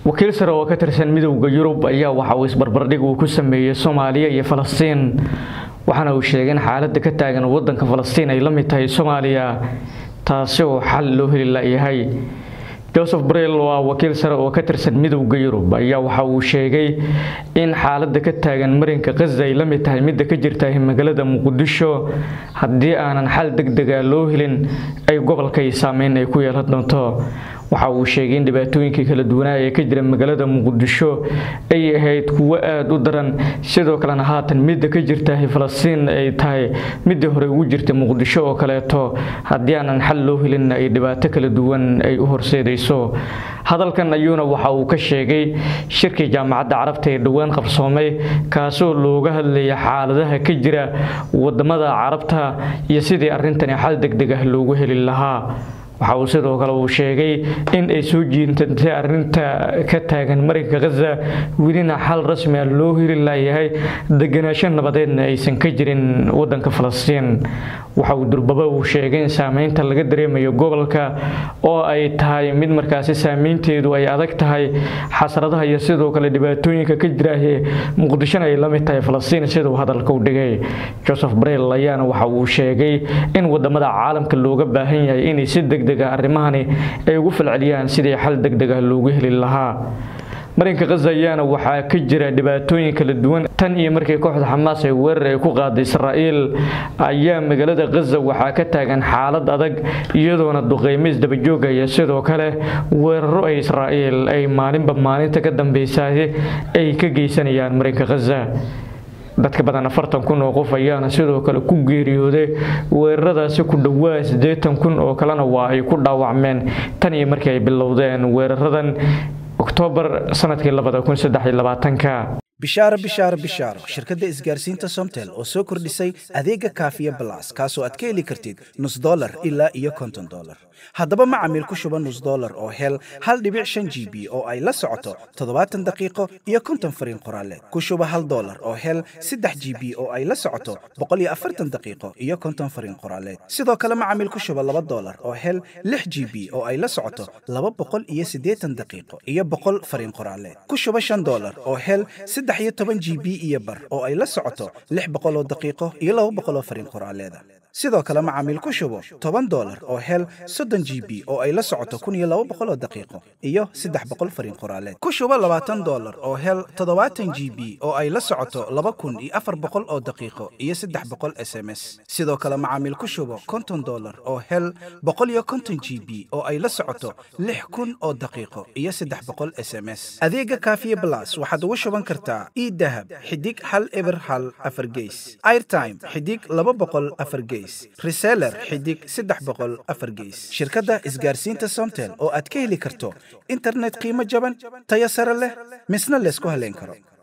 wakiil sare oo ka tirsan midowda yurub ayaa waxa uu isbarbardhig uu ku sameeyey soomaaliya iyo falastiin waxaana uu sheegay in xaaladda ka taagan wadanka falastiin ay la mid tahay soomaaliya taasi oo xal loo heli layahay joseph brel oo ah wakiil sare oo ka tirsan midowda yurub ayaa waxa uu sheegay in xaaladda ka taagan marinka khaza ay la mid tahay midda ka jirta magaalada muqdisho haddii aanan xal degdega loo helin ay gobolkay saameyn ay ku yeelan doonto waxa uu sheegay in dhibaatooyinkii kala duwanaa ee ka jira magaalada muqdisho ay ahayd kuwo aada u daran sidoo kalena haatan midda ka jirta falastiin ay tahay midii hore ugu jirtay muqdisho oo kaleeto haddii aanan xal loo helin ay dhibaato kala duwan ay u horseedayso hadalkan ayuuna waxa uu ka sheegay shirkii jaamacadda carabta ee dhowaan qabsoomay kaasoo looga hadlaya xaaladaha ka jira wadamada carabta iyo sidii arrintani xal degdeg ah loogu heli lahaa waxa uu sidoo kale uu sheegay in ay soo jiintantay arinta ka taagan marinka khaza welina xal rasmi ah loo heli layahay deganaansho nabadeedna aysan ka jirin wadanka falastiin waxa uu durbaba uu sheegay in saameynta laga dareemayo gobolka oo ay tahay mid markaasi saameynteedu ay adag tahay xasradaha iyo sidoo kale dhibaatooyinka ka jiraahee muqdishona ay la mid tahay falastiin siduu hadalka u dhigay joseph brel ayaana waxa uu sheegay in wadamada caalamka looga baahan yahay inay si degdega arrimahani ay ugu falceliyaan sidii xal degdeg ah loogu heli lahaa marinka khaza ayaana waxaa ka jira dhibaatooyin kala duwan tan iyo markii kooxda xamaas ay weerar ay ku qaaday israa'iil ayaa magaalada khaza waxaa ka taagan xaalad adag iyadoona duqeymis dabajoogaya sidoo kale weeraro ay israa'iil ay maalinba maalinta ka dambeysay ay ka geysanayaan marinka khaza dadka badan afartan kun oo qof ayaana sidoo kale ku geeriyooday weeraradaasi ku dhowaa siddeetan kun oo kalena waa ay ku dhaawacmeen tan iyo markii ay bilowdeen weeraradan oktoobar sanadkii labada kun saddex iyo labaatanka bishaaro bishaaro bishaaro shirkadda isgaarsiinta somtel oo soo kordhisay adeega kaafiya balas kaasoo aad ka heli kartid nus dolar ilaa iyo konton dolar haddaba macamiil ku shuba nus dolar oo hel hal dhibic shan g b oo ay la socoto toddobaatan daqiiqo iyo konton fariin qoraaleed ku shuba hal dolar oo hel saddex g b oo ay la socoto boqol iyo afartan daqiiqo iyo konton fariin qoraaleed sidoo kale macamiil ku shuba laba dolar oo hel lix g b oo ay la socoto laba boqol iyo siddeetan daqiiqo iyo boqol fariin qoraaleed ku shuba shan dolar oo hel saddex iyo toban g b iyo bar oo ay la socoto lix boqol oo daqiiqo iyo laba boqol oo fariin qoraaleeda sidoo kale macaamiil ku shubo toban dolar oo hel soddon g b oo ay la socoto kun iyo laba boqol oo daqiiqo iyo saddex boqol fariin qoraaleed ku shubo labaatan dolar oo hel toddobaatan g b oo ay la socoto laba kun iyo afar boqol oo daqiiqo iyo saddex boqol s m s sidoo kale macaamiil ku shubo konton dolar oo hel boqol iyo konton g b oo ay la socoto lix kun oo daqiiqo iyo saddex boqol s m s adeega kaafiye blas waxaad ugu shuban kartaa idahab xidig hal eber hal afar geys airtime xidig laba boqol afar geys reseller xidig saddex boqol afar geys shirkadda isgaarsiinta somtel oo aad ka heli karto internet qiimo jaban tayo sare leh misna laysku haleyn karo